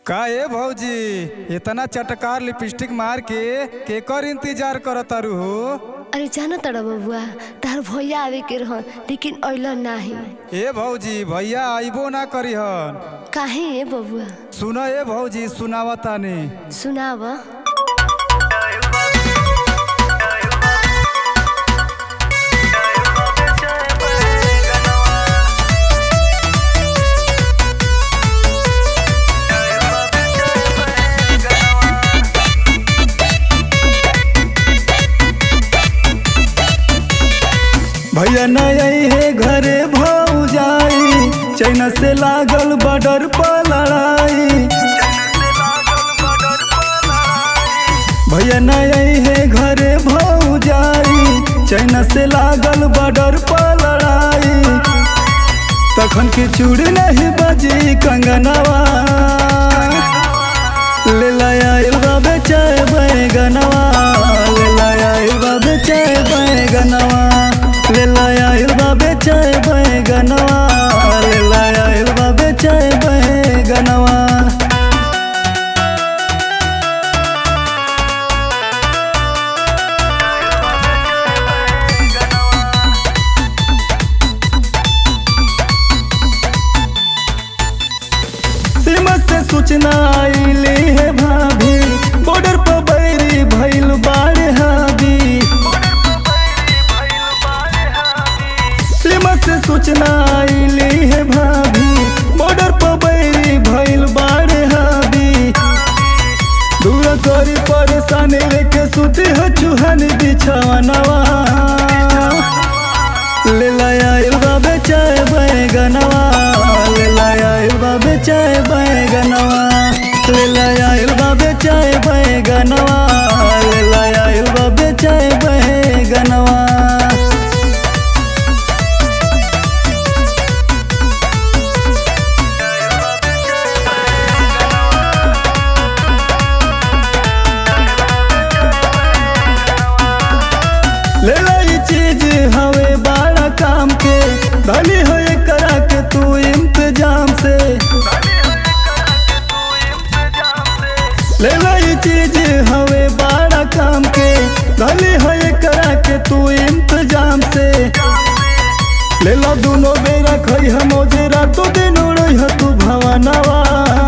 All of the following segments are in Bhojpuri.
का ए भौजी इतना चटकार लिपस्टिक मार के केकर इंतजार करत तारू हो अरे जाना तड़ा बबुआ तार भैया आवे के रहन लेकिन अइलन नाही ए भौजी भैया आइबो ना करिहन काहे ए बबुआ सुन ए भौजी सुनावतानी सुनाव भैया नई है घरे भाऊ जाई चैना से लागल बॉर्डर पर लड़ाई भैया नई है घरे भाऊ जाई चैना से लागल बॉर्डर पर लड़ाई तखन के चूड़ नहीं बजी कंगनवा ले लाया इल्वा बेचाए बैगनवा ले लाया इल्वा बेचाए बैगनवा ले लाया इल्वा बेचाए बैगनवा ले लाया इल्वा बेचाए बैगनवा सीमा से सूचना आईली है भाभी बॉर्डर पर बैरी भइल बाढ़ हावी सीमा से सूचना आईली है भाभी बॉर्डर पर बैरी भइल बाढ़ हावी दूर करी परेशानी लेके सुती हो चूहन बिछवनवा ले लाया इल्वा बेचाए बैगनवा ले लाया इल्वा बेचाए बैगनवा ले लाया इल्वा बेचाए बैगनवा ले लाया इल्वा बेचाए बैगनवा ले लाई चीज हवे बड़ा काम के धनी हो करा के तू इंतजाम से ले लाई चीज हवे बड़ा काम के धनी हो करा के तू इंतजाम से ले लो दोनों बेरा खई हम जेरा तो दिन उड़ई ह तू भवनवा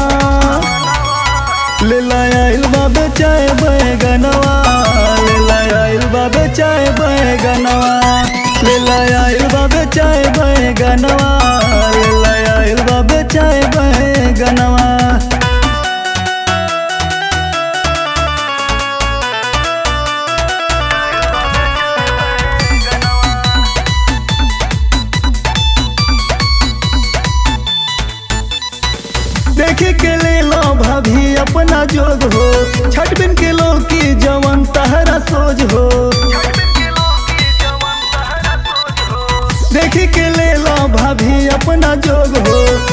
ले लाया इल्वा बेचाए बैगनवा ले लाया इल्वा बेचाए बैगनवा ले लाया इल्वा बेचाए बैगनवा ले लाया इल्वा बेचाए बैगनवा देखे के ले लो भाभी अपना जोग हो छठ बिन के लो की जवन तहरा सोज हो देखे के ले लो भाभी अपना जोग हो